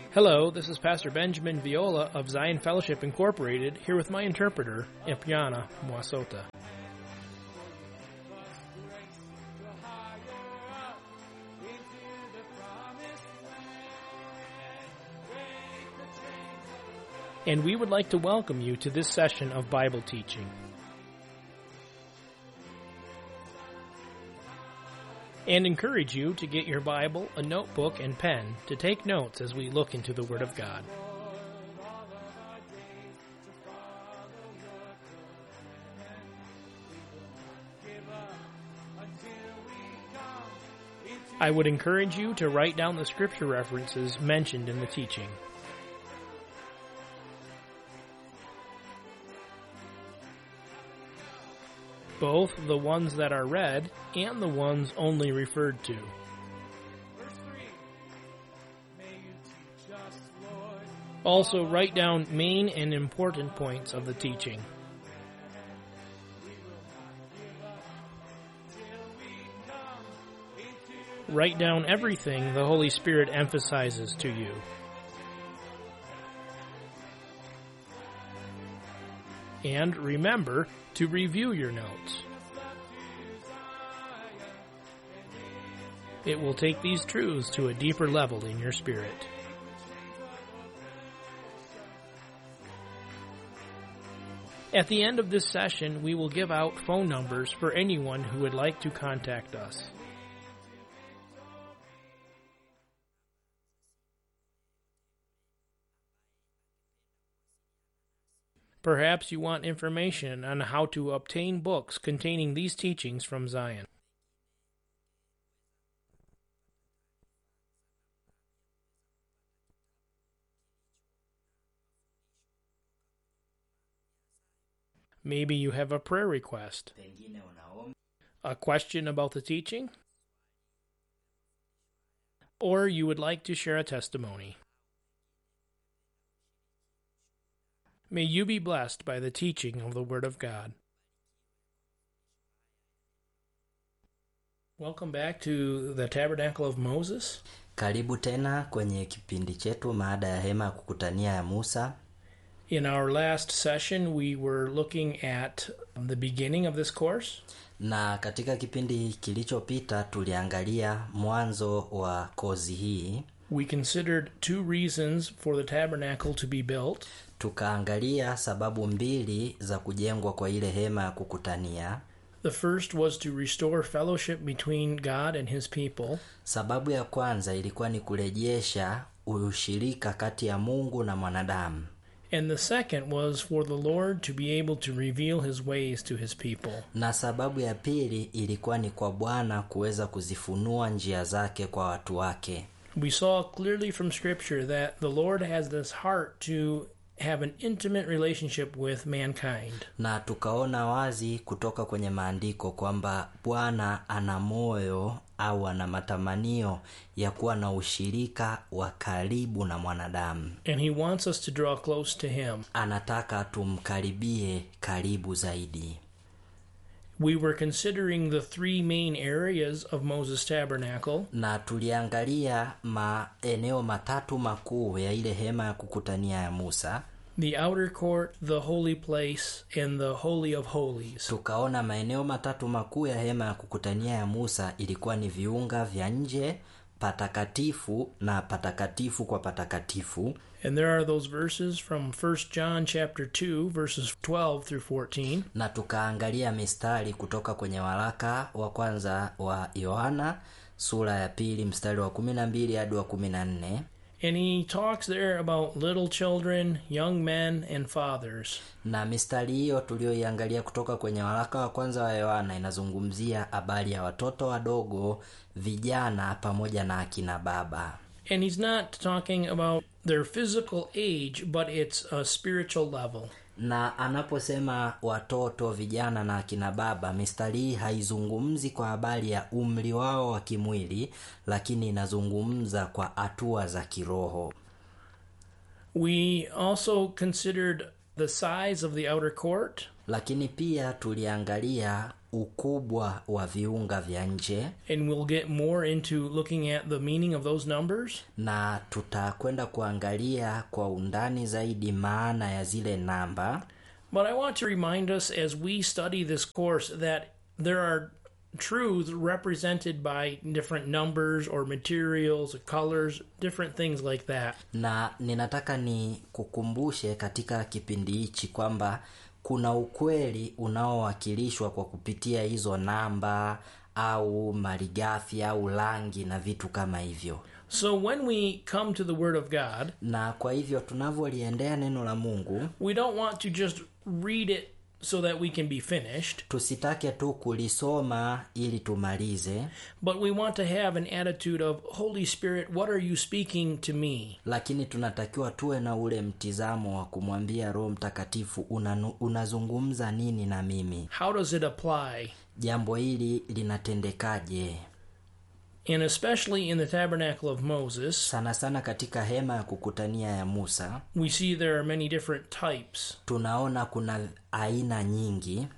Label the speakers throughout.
Speaker 1: Hello, this is Pastor Benjamin Viola of Zion Fellowship Incorporated, here with my interpreter, Ipiana Mwasota. And we would like to welcome you to this session of Bible teaching. and encourage you to get your Bible, a notebook, and pen to take notes as we look into the Word of God. I would encourage you to write down the scripture references mentioned in the teaching. both the ones that are read and the ones only referred to. Also, write down main and important points of the teaching. Write down everything the Holy Spirit emphasizes to you. And remember to review your notes. It will take these truths to a deeper level in your spirit. At the end of this session, we will give out phone numbers for anyone who would like to contact us. Perhaps you want information on how to obtain books containing these teachings from Zion. Maybe you have a prayer request,
Speaker 2: pengine unaomba
Speaker 1: a question about the teaching, or you would like to share a testimony. May you be blessed by the teaching of the Word of God. Welcome back to the Tabernacle of Moses.
Speaker 2: karibu tena kwenye kipindi chetu maada ya hema ya kukutania ya musa
Speaker 1: In our last session, we were looking at the beginning of this course,
Speaker 2: na katika kipindi kilichopita tuliangalia mwanzo wa kozi hii
Speaker 1: we considered two reasons for the tabernacle to be built.
Speaker 2: tukaangalia sababu mbili za kujengwa kwa ile hema ya kukutania
Speaker 1: The first was to restore fellowship between God and His people.
Speaker 2: sababu ya kwanza ilikuwa ni kurejesha ushirika kati ya mungu na mwanadamu
Speaker 1: And the second was for the Lord to be able to reveal His ways to His people.
Speaker 2: na sababu ya pili ilikuwa ni kwa bwana kuweza kuzifunua njia zake kwa watu wake
Speaker 1: We saw clearly from Scripture that the Lord has this heart to have an intimate relationship with mankind.
Speaker 2: na tukaona wazi kutoka kwenye maandiko kwamba bwana ana moyo au ana matamanio ya kuwa na ushirika wa karibu na mwanadamu
Speaker 1: And He wants us to draw close to Him.
Speaker 2: anataka tumkaribie karibu zaidi
Speaker 1: We were considering the three main areas of Moses' tabernacle
Speaker 2: na tuliangalia maeneo matatu makuu ya ile hema ya kukutania ya musa
Speaker 1: the outer court, the holy place, and the Holy of Holies.
Speaker 2: tukaona maeneo matatu makuu ya hema ya kukutania ya musa ilikuwa ni viunga vya nje patakatifu na patakatifu kwa patakatifu
Speaker 1: And there are those verses from 1 John chapter 2 verses 12 through 14
Speaker 2: na tukaangalia mistari kutoka kwenye waraka wa kwanza wa yohana sura ya pili mstari wa kumi na mbili hadi wa kumi na nne
Speaker 1: and he talks there about little children, young men and fathers.
Speaker 2: na mistari hiyo tuliyoiangalia kutoka kwenye waraka wa kwanza wa yohana inazungumzia habari ya watoto wadogo vijana pamoja na akina baba
Speaker 1: And he's not talking about their physical age, but it's a spiritual level.
Speaker 2: na anaposema watoto vijana na akina baba mistari hii haizungumzi kwa habari ya umri wao wa kimwili lakini inazungumza kwa hatua za kiroho
Speaker 1: We also considered the size of the outer court
Speaker 2: lakini pia tuliangalia ukubwa wa viunga vya nje
Speaker 1: and we'll get more into looking at the meaning of those numbers.
Speaker 2: na tutakwenda kuangalia kwa undani zaidi maana ya zile namba
Speaker 1: But I want to remind us as we study this course that there are truths represented by different numbers or materials, or colors, different things like that.
Speaker 2: na ninataka ni kukumbushe katika kipindi hichi kwamba kuna ukweli unaowakilishwa kwa kupitia hizo namba au malighafi au rangi na vitu kama hivyo
Speaker 1: So when we come to the Word of God,
Speaker 2: na kwa hivyo tunavyoliendea neno la mungu
Speaker 1: we don't want to just read it so that we can be finished,
Speaker 2: tusitake tu kulisoma ili tumalize
Speaker 1: but we want to have an attitude of, Holy Spirit, what are you speaking to me?
Speaker 2: lakini tunatakiwa tuwe na ule mtizamo wa kumwambia roho mtakatifu unanu, unazungumza nini na mimi
Speaker 1: How does it apply?
Speaker 2: jambo hili linatendekaje
Speaker 1: And especially in the tabernacle of Moses,
Speaker 2: sana sana katika hema ya kukutania ya musa
Speaker 1: we see there are many different types.
Speaker 2: tunaona kuna aina nyingi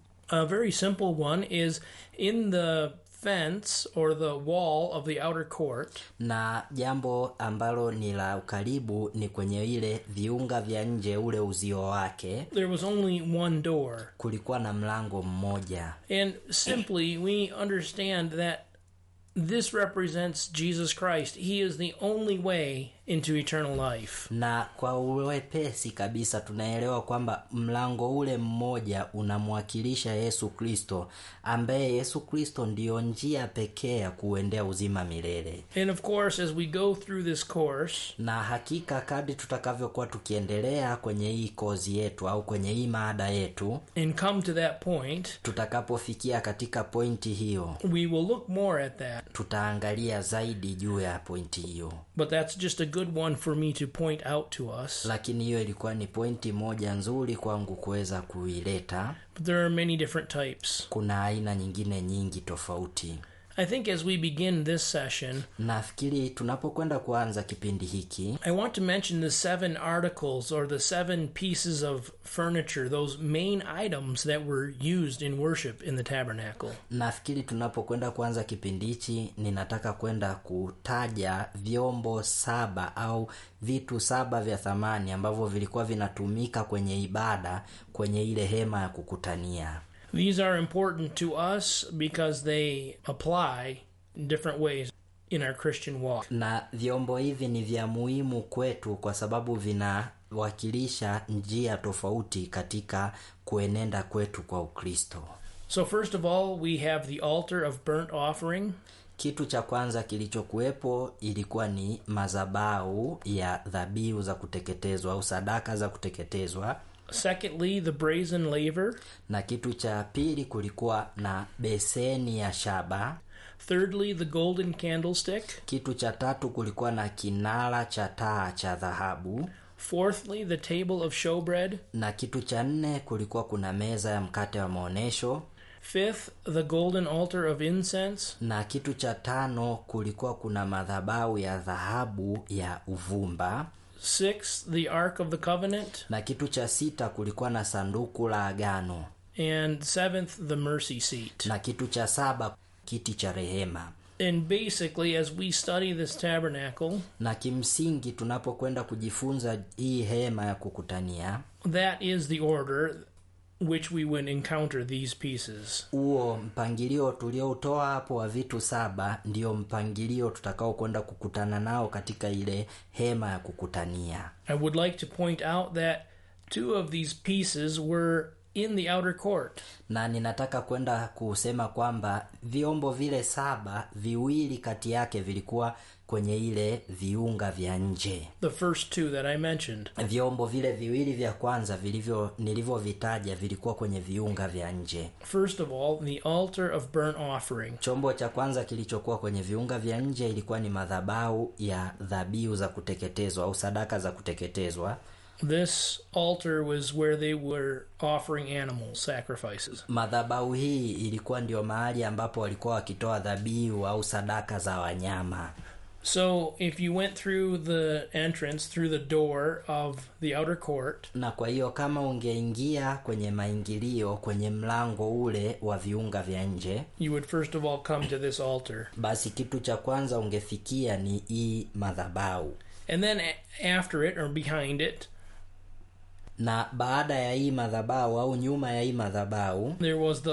Speaker 1: A very simple one is in the fence or the wall of the outer court,
Speaker 2: na jambo ambalo ni la ukaribu ni kwenye ile viunga vya nje ule uzio wake
Speaker 1: there was only one door.
Speaker 2: kulikuwa na mlango mmoja
Speaker 1: And simply, we understand that this represents Jesus Christ. He is the only way into eternal life.
Speaker 2: na kwa uwepesi kabisa tunaelewa kwamba mlango ule mmoja unamwakilisha yesu kristo ambaye yesu kristo ndiyo njia pekee ya kuendea uzima milele
Speaker 1: And of course, as we go through this course,
Speaker 2: na hakika kadri tutakavyokuwa tukiendelea kwenye hii kozi yetu au kwenye hii maada yetu
Speaker 1: and come to that point,
Speaker 2: tutakapofikia katika pointi hiyo
Speaker 1: we will look more at that.
Speaker 2: tutaangalia zaidi juu ya pointi hiyo
Speaker 1: But that's just a good one for me to point out to us.
Speaker 2: lakini hiyo ilikuwa ni pointi moja nzuri kwangu kuweza kuileta
Speaker 1: But there are many different types.
Speaker 2: kuna aina nyingine nyingi tofauti
Speaker 1: I think as we begin this session,
Speaker 2: nafikiri tunapokwenda kuanza kipindi hiki
Speaker 1: I want to mention the seven articles or the seven pieces of furniture, those main items that were used in worship in the tabernacle.
Speaker 2: nafikiri tunapokwenda kuanza kipindi hichi ninataka kwenda kutaja vyombo saba au vitu saba vya thamani ambavyo vilikuwa vinatumika kwenye ibada kwenye ile hema ya kukutania
Speaker 1: These are important to us because they apply in different ways in our Christian walk.
Speaker 2: na vyombo hivi ni vya muhimu kwetu kwa sababu vinawakilisha njia tofauti katika kuenenda kwetu kwa ukristo
Speaker 1: So, first of all, we have the altar of burnt offering.
Speaker 2: kitu cha kwanza kilichokuwepo ilikuwa ni mazabau ya dhabihu za kuteketezwa au sadaka za kuteketezwa
Speaker 1: Secondly, the brazen laver.
Speaker 2: na kitu cha pili kulikuwa na beseni ya shaba
Speaker 1: Thirdly, the golden candlestick.
Speaker 2: kitu cha tatu kulikuwa na kinara cha taa cha dhahabu
Speaker 1: Fourthly, the table of showbread.
Speaker 2: na kitu cha nne kulikuwa kuna meza ya mkate wa maonyesho
Speaker 1: Fifth, the golden altar of incense.
Speaker 2: na kitu cha tano kulikuwa kuna madhabahu ya dhahabu ya uvumba
Speaker 1: Sixth, the ark of the covenant.
Speaker 2: na kitu cha sita kulikuwa na sanduku la agano
Speaker 1: And seventh, the mercy seat.
Speaker 2: na kitu cha saba kiti cha rehema
Speaker 1: And basically, as we study this tabernacle,
Speaker 2: na kimsingi tunapokwenda kujifunza hii hema ya kukutania
Speaker 1: that is the order which we would encounter these pieces.
Speaker 2: huo mpangilio tulioutoa hapo wa vitu saba ndio mpangilio tutakao kwenda kukutana nao katika ile hema ya kukutania
Speaker 1: I would like to point out that two of these pieces were in the outer court.
Speaker 2: na ninataka kwenda kusema kwamba vyombo vile saba viwili kati yake vilikuwa kwenye ile viunga vya nje
Speaker 1: The first two that I mentioned.
Speaker 2: vyombo vile viwili vya kwanza vilivyo nilivyovitaja vilikuwa kwenye viunga vya nje
Speaker 1: First of all, the altar of burnt offering.
Speaker 2: chombo cha kwanza kilichokuwa kwenye viunga vya nje ilikuwa ni madhabahu ya dhabihu za kuteketezwa au sadaka za kuteketezwa
Speaker 1: This altar was where they were offering animal sacrifices.
Speaker 2: madhabahu hii ilikuwa ndio mahali ambapo walikuwa wakitoa dhabihu au sadaka za wanyama
Speaker 1: So if you went through the entrance, through the door of the outer court,
Speaker 2: na kwa hiyo kama ungeingia kwenye maingilio kwenye mlango ule wa viunga vya nje
Speaker 1: you would first of all come to this altar.
Speaker 2: basi kitu cha kwanza ungefikia ni hii madhabau
Speaker 1: And then a- after it or behind it,
Speaker 2: na baada ya hii madhabau au nyuma ya hii madhabau
Speaker 1: there was the